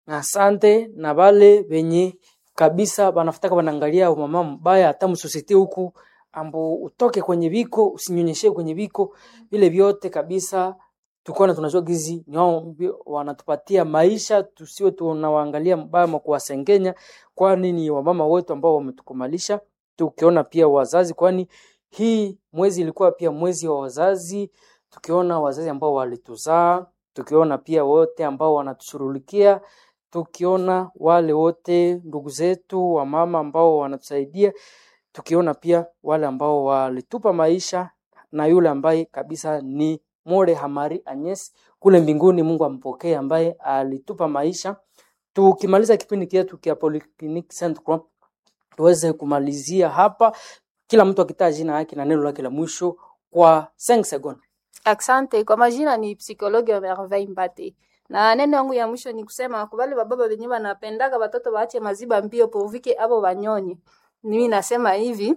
asante na vale venye kabisa banafutaka wanaangalia mama mbaya hata msosite huku ambo utoke kwenye viko usinyonyeshe kwenye viko vile vyote kabisa tukiona tunajua gizi ni wao mbi- wanatupatia maisha tusiwe tunawaangalia mbaya ma kuwasengenya kwani ni wamama wetu ambao wametukumalisha tukiona pia wazazi kwani hii mwezi ilikuwa pia mwezi wa wazazi tukiona wazazi ambao walituzaa tukiona pia wote ambao wanatushughulikia tukiona wale wote ndugu zetu wamama ambao wanatusaidia tukiona pia wale ambao walitupa maisha na yule ambaye kabisa ni More Hamari Agnes kule mbinguni, Mungu ampokee, ambaye alitupa maisha. Tukimaliza kipindi chetu kia Polyclinic Saint Croix, tuweze kumalizia hapa, kila mtu akitaja jina yake na neno lake la mwisho kwa 5 seconds. Asante. Kwa majina ni psikologi wa Merveille Mbate, na neno yangu ya mwisho ni kusema kubali bababa wenye wanapendaka watoto waache maziba mbio povike abo wanyonye. Mimi nasema hivi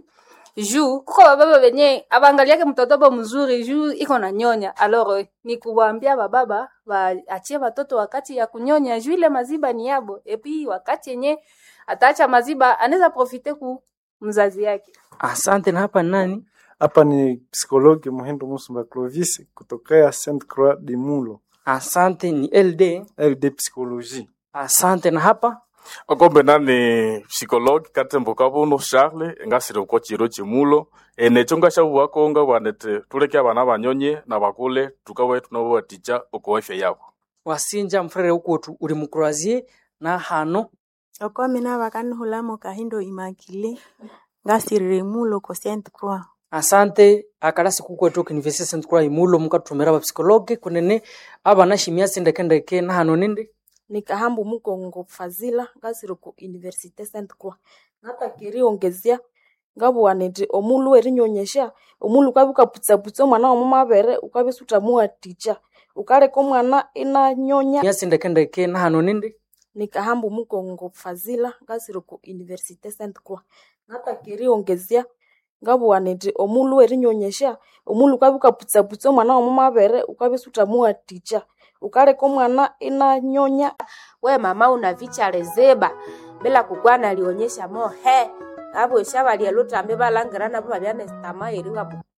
juu kuko bababa wenye abaangaliake mtoto bo mzuri juu iko na nyonya. Alors ni kuwaambia bababa waachie watoto wakati ya kunyonya juu ile maziba ni yabo, epi wakati yenye ataacha maziba anaweza profite ku mzazi yake. Asante. Na hapa nani? Hapa ni psikologi Muhindo Musumba Clovis kutokea Saint Croix de Mulo, Asante. Ni LD. LD Psychologie. Asante. Na hapa okombe nani psikologi katembo kabuno charle ngasire uko chiro chimulo enecho ngashabuwakonga bwanete tuleke abana banyonye na bakule tukawe tunabaticha uko afya yabo wasinja mfrere ukuotu uri mukurazie na hano okomi nabakanihulamo kahindo imakile ngasirire mulo ko Saint Croix asante akalasi kukwetu kinivesi Saint Croix imulo mukatumira ba psikologe kunene abana shimia sindekendeke na hano nindi nikahambu mukongo fazila ngasire ku Universite Saint Croix natakiri ongezia ngabuwanete omulu erinyonyesha omulu ukabi ukaputsaputsa omwana womu mabere ukabi sutamua ticha ukaleka omwana inanyonya mia sindekendeke na hano nindi nikahambu mukongo fazila ngasire ku Universite Saint Croix natakiri ongezia ngabuwanete omulu erinyonyesha omulu ukabi ukaputsaputsa omwana womu mabere ukabi sutamua ticha ukaleka omwana inanyonya we mama unavicha lezeba bila kukwana alionyesha mo he abo shaba lyelutambe balangirana bo babyane stama eringa